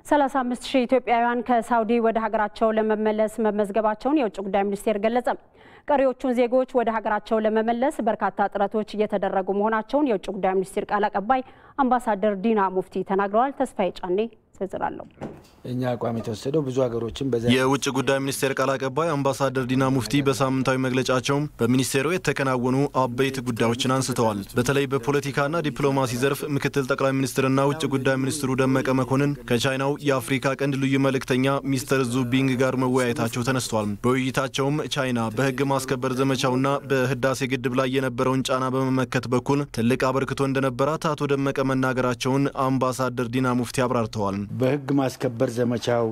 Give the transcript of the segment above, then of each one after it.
35 ሺህ ኢትዮጵያውያን ከሳውዲ ወደ ሀገራቸው ለመመለስ መመዝገባቸውን የውጭ ጉዳይ ሚኒስቴር ገለጸ። ቀሪዎቹን ዜጎች ወደ ሀገራቸው ለመመለስ በርካታ ጥረቶች እየተደረጉ መሆናቸውን የውጭ ጉዳይ ሚኒስቴር ቃል አቀባይ አምባሳደር ዲና ሙፍቲ ተናግረዋል። ተስፋዬ ጫኔ ዝርዝር አለው። እኛ አቋም የተወሰደው ብዙ ሀገሮችን በዛ የውጭ ጉዳይ ሚኒስቴር ቃል አቀባይ አምባሳደር ዲና ሙፍቲ በሳምንታዊ መግለጫቸው በሚኒስቴሩ የተከናወኑ አበይት ጉዳዮችን አንስተዋል። በተለይ በፖለቲካና ዲፕሎማሲ ዘርፍ ምክትል ጠቅላይ ሚኒስትርና ውጭ ጉዳይ ሚኒስትሩ ደመቀ መኮንን ከቻይናው የአፍሪካ ቀንድ ልዩ መልእክተኛ ሚስተር ዙቢንግ ጋር መወያየታቸው ተነስቷል። በውይይታቸውም ቻይና በሕግ ማስከበር ዘመቻውና በህዳሴ ግድብ ላይ የነበረውን ጫና በመመከት በኩል ትልቅ አበርክቶ እንደነበራት አቶ ደመቀ መናገራቸውን አምባሳደር ዲና ሙፍቲ አብራርተዋል። በህግ ማስከበር ዘመቻው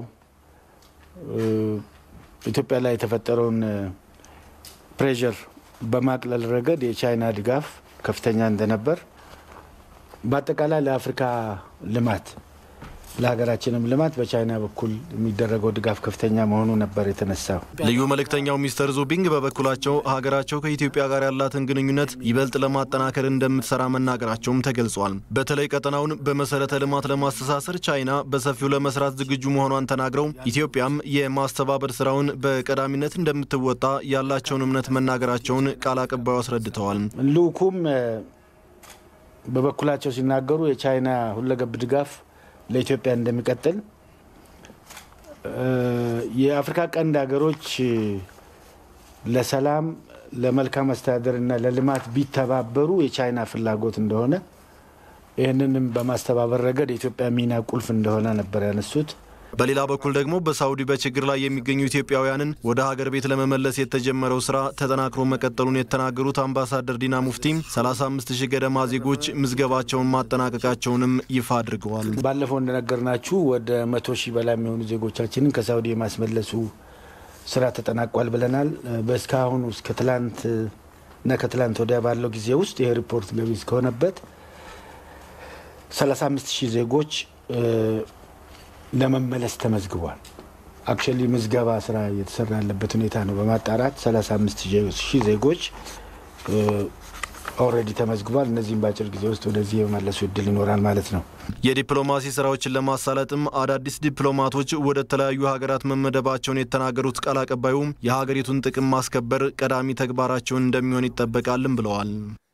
ኢትዮጵያ ላይ የተፈጠረውን ፕሬዠር በማቅለል ረገድ የቻይና ድጋፍ ከፍተኛ እንደነበር፣ በአጠቃላይ ለአፍሪካ ልማት ለሀገራችንም ልማት በቻይና በኩል የሚደረገው ድጋፍ ከፍተኛ መሆኑ ነበር የተነሳው። ልዩ መልእክተኛው ሚስተር ዙቢንግ በበኩላቸው ሀገራቸው ከኢትዮጵያ ጋር ያላትን ግንኙነት ይበልጥ ለማጠናከር እንደምትሰራ መናገራቸውም ተገልጿል። በተለይ ቀጠናውን በመሰረተ ልማት ለማስተሳሰር ቻይና በሰፊው ለመስራት ዝግጁ መሆኗን ተናግረው ኢትዮጵያም የማስተባበር ስራውን በቀዳሚነት እንደምትወጣ ያላቸውን እምነት መናገራቸውን ቃል አቀባዩ አስረድተዋል። ልኡኩም በበኩላቸው ሲናገሩ የቻይና ሁለገብ ድጋፍ ለኢትዮጵያ እንደሚቀጥል የአፍሪካ ቀንድ ሀገሮች ለሰላም፣ ለመልካም አስተዳደር እና ለልማት ቢተባበሩ የቻይና ፍላጎት እንደሆነ ይህንንም በማስተባበር ረገድ የኢትዮጵያ ሚና ቁልፍ እንደሆነ ነበር ያነሱት። በሌላ በኩል ደግሞ በሳውዲ በችግር ላይ የሚገኙ ኢትዮጵያውያንን ወደ ሀገር ቤት ለመመለስ የተጀመረው ስራ ተጠናክሮ መቀጠሉን የተናገሩት አምባሳደር ዲና ሙፍቲም 35 ሺህ ገደማ ዜጎች ምዝገባቸውን ማጠናቀቃቸውንም ይፋ አድርገዋል። ባለፈው እንደነገርናችሁ ወደ መቶ ሺህ በላይ የሚሆኑ ዜጎቻችንን ከሳውዲ የማስመለሱ ስራ ተጠናቋል ብለናል። በእስካሁኑ እስከ ትላንት እና ከትላንት ወዲያ ባለው ጊዜ ውስጥ ይሄ ሪፖርት ገቢ እስከሆነበት 35 ሺህ ዜጎች ለመመለስ ተመዝግቧል። አክቹዋሊ ምዝገባ ስራ እየተሰራ ያለበት ሁኔታ ነው። በማጣራት 35 ሺህ ዜጎች ኦልሬዲ ተመዝግቧል። እነዚህም በአጭር ጊዜ ውስጥ ወደዚህ የመመለሱ እድል ይኖራል ማለት ነው። የዲፕሎማሲ ስራዎችን ለማሳለጥም አዳዲስ ዲፕሎማቶች ወደ ተለያዩ ሀገራት መመደባቸውን የተናገሩት ቃል አቀባዩ የሀገሪቱን ጥቅም ማስከበር ቀዳሚ ተግባራቸውን እንደሚሆን ይጠበቃልም ብለዋል።